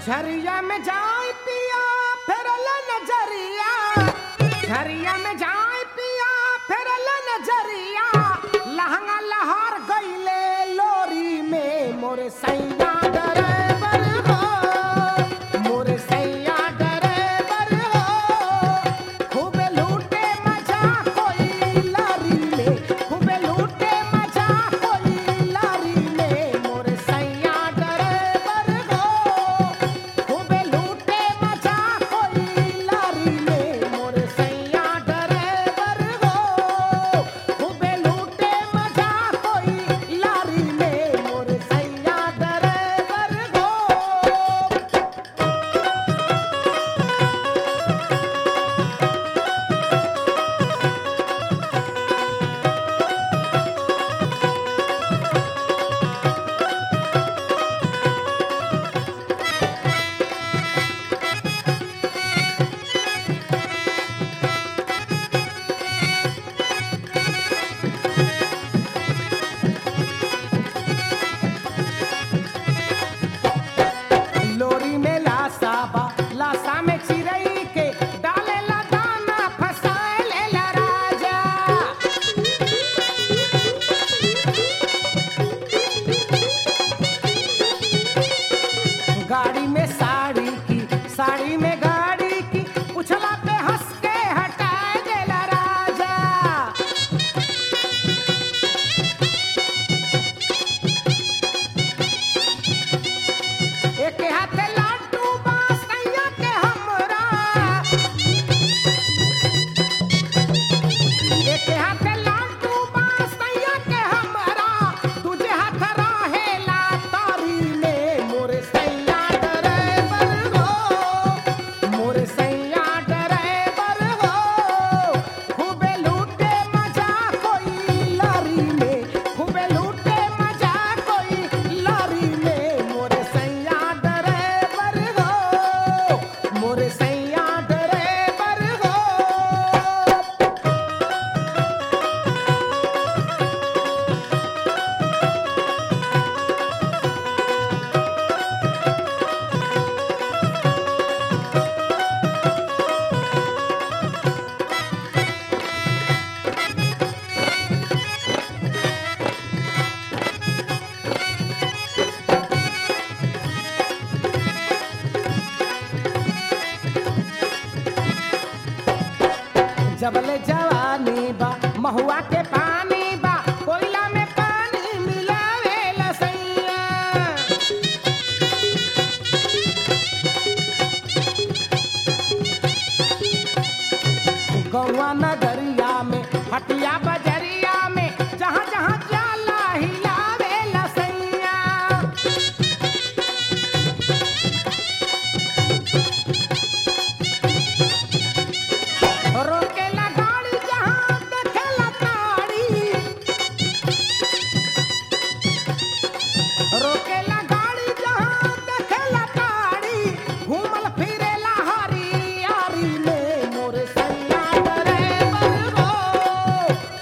झरिया में जाए पिया फेरल नजरिया झरिया में जाए पिया फेरल नजरिया लहंगा लहर गईले लोरी में मोरे सैया डरेबर हो मोरे सैया डरेबर हो खूबे लूटे मजा कोई लारी में खूबे लूटे मजा कोई लारी में मोरे सैया डरेबर हो खूबे लूटे मजा कोई लारी में मोरे सैया डरेबर हो खूबे लूटे मजा कोई लारी में मोरे सैया डरेबर हो लोरी में लासा बा लासा में चिरई के डाले ला दाना फसाए ले ला राजा गाड़ी में साड़ी की साड़ी में गाड़ी की उछला पे हंस के हटाए देला राजा एक हाथ लाडू बासैया के हमरा एक हाथ लाडू बासैया के हमरा तुझे हाथ रहेला तारी में मोरे सैया डरेबर हो मोरे सैया डरेबर हो खूबे लूटे मजा कोई लारी में खूबे लूटे मजा कोई लारी में मोरे सैया डरेबर हो मोरे सैया डरेबर हो जबले जवानी बा महुआ के पानी बा कोयला में पानी मिलावे लसैया गौवा नगरिया में हटिया बजरिया में जहाँ जहाँ जाला हिलावे लसैया रोकेला गाड़ी जहाँ देखेला ताड़ी रोकेला गाड़ी जहाँ देखेला ताड़ी घूमल फिरेला हरी यारी में मोरे सैया डरेबर हो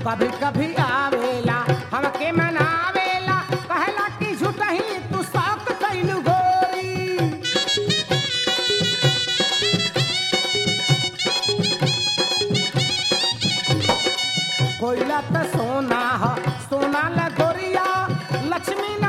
कभी कभी आवेला हमके मनावेला कहला कि झूठही तू शौक कैलू गोरी कोयला त सोना ह सोना ल गोरिया लक्ष्मी न